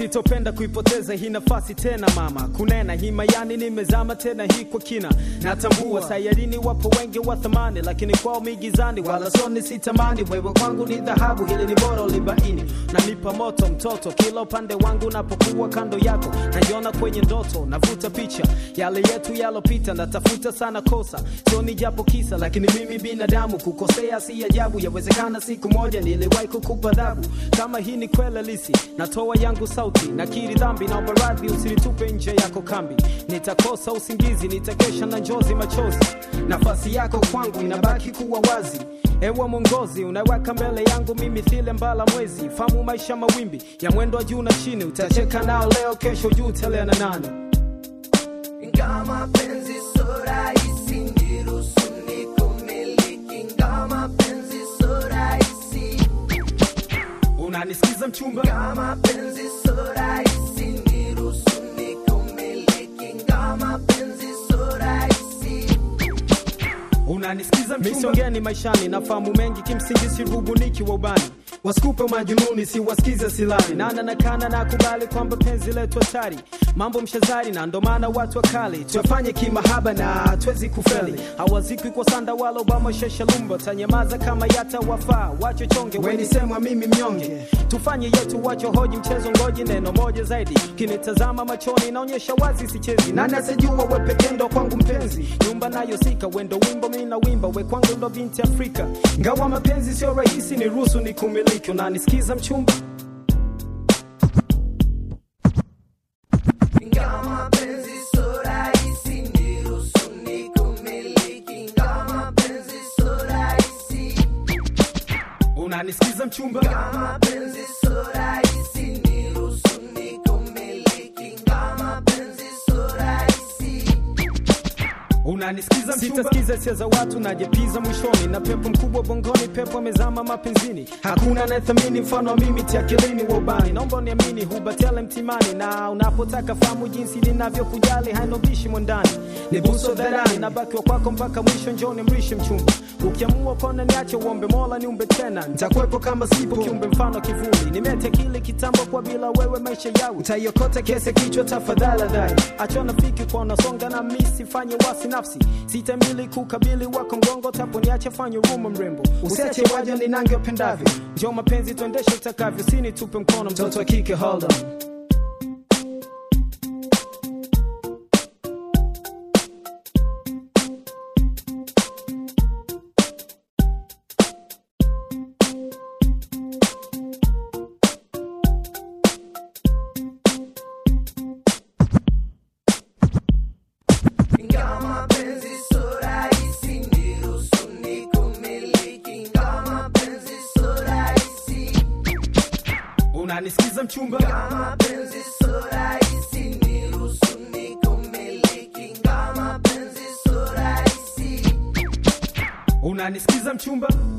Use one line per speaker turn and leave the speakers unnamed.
sitopenda kuipoteza hii nafasi tena mama kunena hii mayani nimezama tena hii kwa kina natambua sayarini wapo wengi wa thamani lakini kwao migizani wala soni sitamani wewe kwangu ni dhahabu hili ni bora ulibaini nanipa moto mtoto kila upande wangu napokuwa kando yako najiona kwenye ndoto navuta picha yale yetu yalopita natafuta sana kosa sioni japo kisa lakini mimi binadamu kukosea si ajabu yawezekana siku moja niliwahi kukupa adhabu kama hii ni kweli lisi natoa yangu sauti nakiri dhambi naomba radhi usinitupe nje yako kambi nitakosa usingizi nitakesha na njozi machozi nafasi yako kwangu inabaki kuwa wazi ewe mwongozi unaweka mbele yangu mimi thile mbala mwezi famu maisha mawimbi ya mwendo wa juu na chini utacheka nao leo kesho juu telea na nani
Ingawa mapenzi so rahisi, niruhusu nikumiliki. Ingawa mapenzi so rahisi,
unanisikiza mchumba
ingawa mapenzi so rahisi, niruhusu nikumiliki. Ingawa mapenzi so rahisi,
unanisikiza misongeni maishani nafahamu mengi kimsingi sirubuniki wa ubani wasikupe majununi si wasikize silani nana nakana na kubali kwamba penzi letu hatari mambo mshazari na ndo maana watu wakali tuyafanye kimahaba na twezi kufeli hawazikwi kwa sanda wala obama sheshalumba tanyamaza kama yata wafaa wachochonge wenisemwa mimi mnyonge tufanye yetu wachohoji mchezo ngoji neno moja zaidi kinitazama machoni naonyesha wazi sichezi nani asijua wepekendo kwangu mpenzi nyumba nayo sika wendo wimbo mi na wimba we kwangu ndo binti afrika ngawa mapenzi sio rahisi ni ruhusu ni kumiliki unanisikiza mchumba
ingawa mapenzi so rahisi, niruhusu nikumiliki. Ingawa mapenzi so rahisi,
unanisikiza mchumba
ingawa mapenzi so rahisi, niruhusu nikumiliki. Ingawa mapenzi so rahisi
unanisikiza sitasikiza hisia za watu najepiza mwishoni na pepo mkubwa bongoni pepo amezama mapenzini hakuna anayethamini mfano wa mimi tiakilini wa ubani naomba uniamini hubatele mtimani na unapotaka fahamu jinsi ninavyokujali hainobishi mwandani ni buso dharani nabakiwa kwako mpaka mwisho njoni mrishi mchumba ukiamua kona niache uombe mola niumbe tena nitakuwepo kama sipo kiumbe mfano kivuli nimetia kile kitambo kwa bila wewe maisha yao utaiokota kese kichwa tafadhali dhai achona fiki kwa unasonga na misi fanye wasi nafsi sitamili kukabili wako ngongo tapo niache fanye ruma mrembo usiache waja ninange upendavyo njo mapenzi tuendeshe utakavyo sini tupe mkono mtoto wa kike hold on
Ingawa mapenzi so rahisi, niruhusu nikumiliki. Ingawa mapenzi so rahisi,
unanisikiza mchumba
ingawa mapenzi so rahisi, niruhusu nikumiliki. Ingawa mapenzi so rahisi,
unanisikiza mchumba